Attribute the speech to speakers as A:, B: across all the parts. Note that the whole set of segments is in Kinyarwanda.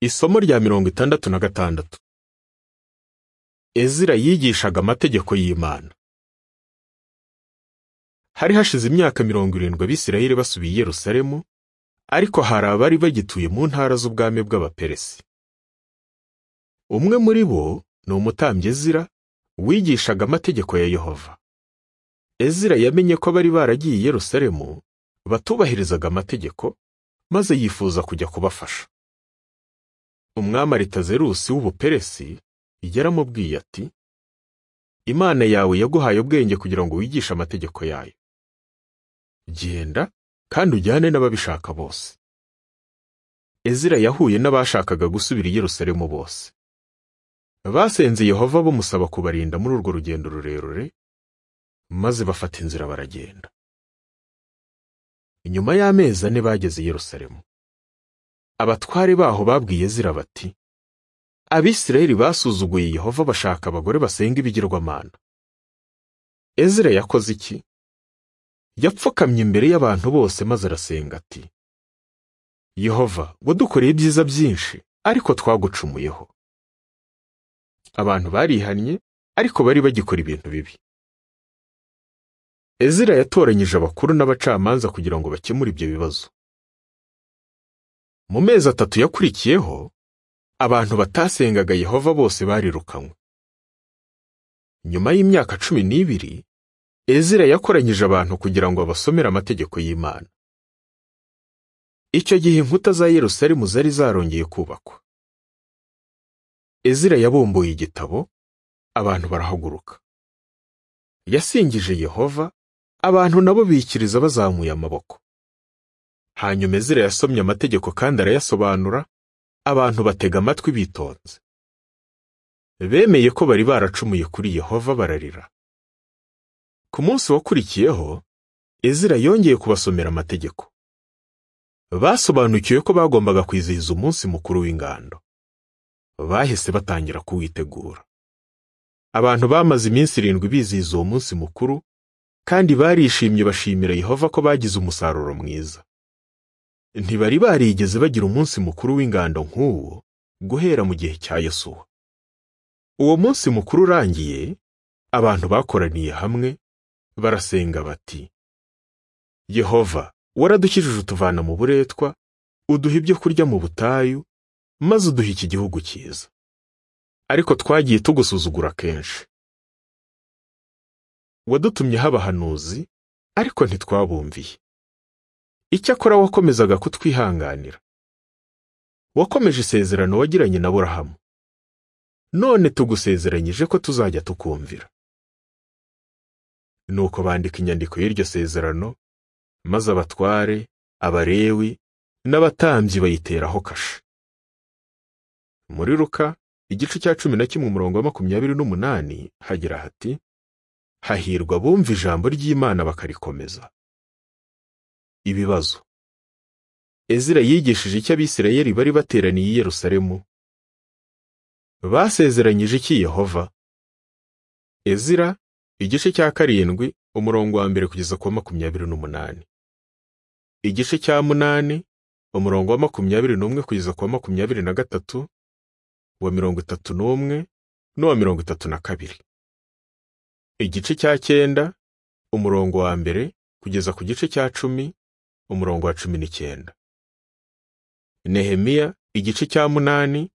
A: Isomo rya mirongo itandatu na gatandatu. Ezira yigishaga amategeko y'Imana. Hari hashize imyaka mirongo irindwi Abisirayeli basubiye i Yerusalemu, ariko hari abari bagituye mu ntara z'ubwami bw'Abaperesi. Umwe muri bo ni umutambyi Ezira, wigishaga amategeko ya Yehova. Ezira yamenye ko bari baragiye i Yerusalemu, batubahirizaga amategeko, maze yifuza kujya kubafasha. umwami aritazerusi w'ubuperesi yaramubwiye ati imana yawe yaguhaye ubwenge kugira ngo wigishe amategeko yayo genda kandi ujyane n'ababishaka bose ezira yahuye n'abashakaga gusubira i yerusalemu bose basenze yehova bamusaba kubarinda muri urwo rugendo rurerure maze bafata inzira baragenda inyuma y'amezi ane bageze i yerusalemu abatware baho babwiye Ezira bati abisirayeli basuzuguye yehova bashaka abagore basenga ibigirwamana ezira yakoze iki yapfukamye imbere y'abantu bose maze arasenga ati yehova wadukoreye ibyiza byinshi ariko twagucumuyeho abantu barihannye ariko bari bagikora ibintu bibi ezira yatoranyije abakuru n'abacamanza kugira ngo bakemure ibyo bibazo mu mezi atatu yakurikiyeho abantu batasengaga yehova bose barirukanywe nyuma y'imyaka cumi n'ibiri ezira yakoranyije abantu kugira ngo abasomere amategeko y'imana icyo gihe inkuta za yerusalemu zari zarongeye kubakwa ezira yabumbuye igitabo abantu barahaguruka yasingije yehova abantu nabo bikiriza bazamuye amaboko hanyuma ezira yasomye amategeko kandi arayasobanura abantu batega amatwi bitonze bemeye ko bari baracumuye kuri yehova bararira ku munsi wakurikiyeho ezira yongeye kubasomera amategeko basobanukiwe ko bagombaga kwizihiza umunsi mukuru w'ingando bahise batangira kuwitegura abantu bamaze iminsi irindwi bizihiza uwo munsi mukuru kandi barishimye bashimira yehova ko bagize umusaruro mwiza ntibari barigeze bagira umunsi mukuru w'ingando nk'uwo guhera mu gihe cya Yosuwa uwo munsi mukuru urangiye abantu bakoraniye hamwe barasenga bati yehova waradukijije utuvana mu buretwa uduha ibyo kurya mu butayu maze uduha iki gihugu cyiza ariko twagiye tugusuzugura kenshi wadutumye habahanuzi ariko ntitwabumviye icyakora wakomezaga kutwihanganira wakomeje isezerano wagiranye na burahamu none tugusezeranyije ko tuzajya tukumvira nuko bandika inyandiko y'iryo sezerano maze abatware abarewi n'abatambyi bayiteraho kashe muri ruka igice cya cumi na kimwe umurongo wa makumyabiri n'umunani hagira hati hahirwa bumva ijambo ry'imana bakarikomeza ibibazo ezira yigishije icyo abisirayeli bari bateraniye i yerusalemu basezeranyije iki yehova ezira igice cya karindwi umurongo wa mbere kugeza ku wa makumyabiri n'umunani igice cya munani umurongo wa makumyabiri n'umwe kugeza ku wa makumyabiri na gatatu wa mirongo itatu n'umwe n'uwa mirongo itatu na kabiri igice cya cyenda umurongo wa mbere kugeza ku gice cya cumi umurongo wa cumi n'icyenda nehemiya igice cya munani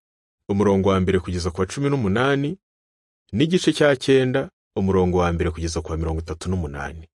A: umurongo wa mbere kugeza ku wa cumi n'umunani n'igice cya cyenda umurongo wa mbere kugeza ku wa mirongo itatu n'umunani